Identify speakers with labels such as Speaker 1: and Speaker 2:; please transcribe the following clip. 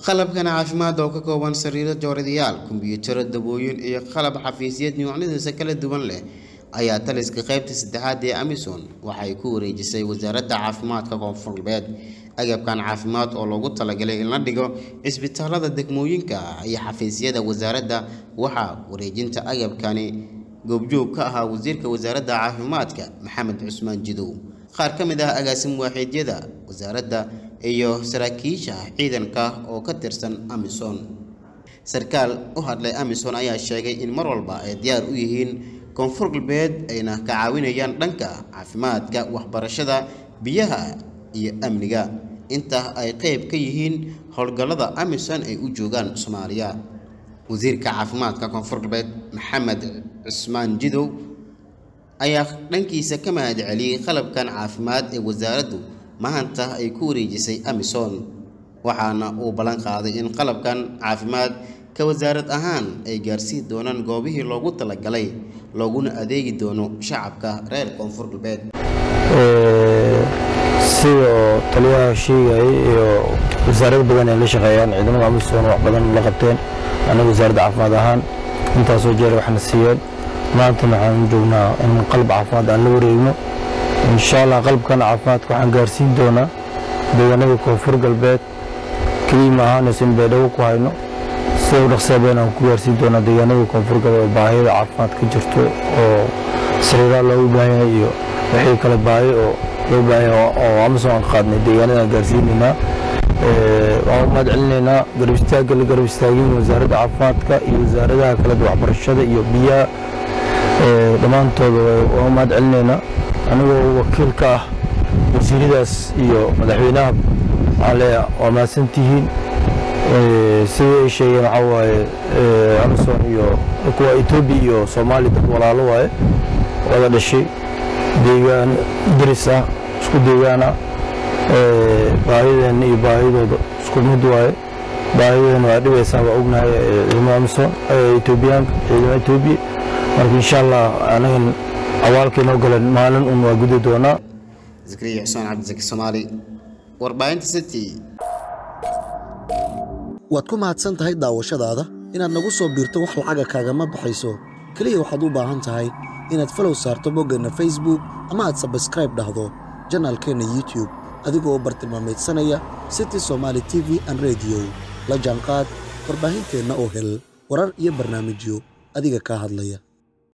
Speaker 1: qalabkan caafimaad oo ka kooban sariiro jooradayaal kombiyuutaro dawooyin iyo qalab xafiisyad noocyadiisa kala duwan leh ayaa taliska qaybta saddexaad ee amisom waxay ku wareejisay wasaaradda caafimaadka koonfur galbeed agabkan caafimaad oo loogu talagalay in la dhigo cisbitaalada degmooyinka iyo xafiisyada wasaaradda waxaa wareejinta agabkani goobjoog ka ahaa wasiirka wasaaradda caafimaadka maxamed cusmaan jidow qaar ka mid ah agaasim waaxiidyada wasaaradda iyo saraakiisha ciidanka oo ka tirsan amisom sarkaal u hadlay amisom ayaa sheegay in mar walba ay diyaar u yihiin koonfur galbeed ayna ka caawinayaan dhanka caafimaadka waxbarashada biyaha iyo amniga inta ay qeyb ka yihiin howlgallada amisom ay u joogaan soomaaliya wasiirka caafimaadka koonfur galbeed maxamed cusmaan jidow ayaa dhankiisa ka mahad celiyey qalabkan caafimaad ee wasaaraddu maanta ay ku wareejisay amisom waxaana uu ballan qaaday in qalabkan caafimaad ka wasaarad ahaan ay gaarsiin doonaan goobihii loogu talagalay looguna adeegi doono shacabka reer koonfur galbeed
Speaker 2: sidoo taliyaha sheegayay iyo wasaarad badan ay la shaqeeyaan ciidamada amisom wax badan la qabteen anaga wasaaradda caafimaad ahaan intaasoo jeer waxna siiyeen maantana waxaan joognaa in qalab caafimaad aan la wareegno insha allah qalabkan caafimaadka waxaan gaarsiin doonaa deegaanada koonfur galbeed keliya ma ahaanayso in baydhabo ku hayno sida u dhaqsaabeen aan ku gaarsiin doonaa deegaanada koonfur galbeed oo baahida caafimaad ka jirto oo sariiraha loogu baahan yahay iyo wixii kale baahi oo loo baahan yahay oo amisom aan qaadnay deegaanada aan gaarsiinaynaa waan u mahad celinaynaa garab istaagga la garab istaagin wasaaradda caafimaadka iyo wasaaradaha kale waxbarashada iyo biyaha dhammaantooda waan u mahad celinaynaa anigoo wakiil ka ah wasiiradaas iyo madaxweynaha waxaan leeyahay waa mahadsantihiin sidii ay sheegeen waxaa waaye amison iyo kuwa etoobiya iyo soomaaliya dad walaalo waaye wada dhashay deegaan daris ah isku deegaan ah baahideenna iyo baahidooda isku mid waaye baahideena waa dhibaysaa waa ognahay ciidamada amison etoobiyaanka ciidamada etoobiya marka insha allah anagan awaalkeenoo galan maalin un waa gudi doonaa
Speaker 1: zakariya xusmaan cabdisaki soomaali warbaahinta city
Speaker 3: waad ku mahadsan tahay daawashadaada inaad nagu soo biirto wax lacaga kaagama baxayso keliya waxaad u baahan tahay inaad falow saarto boggeenna facebook ama aad sabskraib dhahdo janaalkeenna youtube adigoo bartilmaameedsanaya city somaali t v an rediyo la jaanqaad warbaahinteenna oo hel warar iyo barnaamijyo adiga kaa hadlaya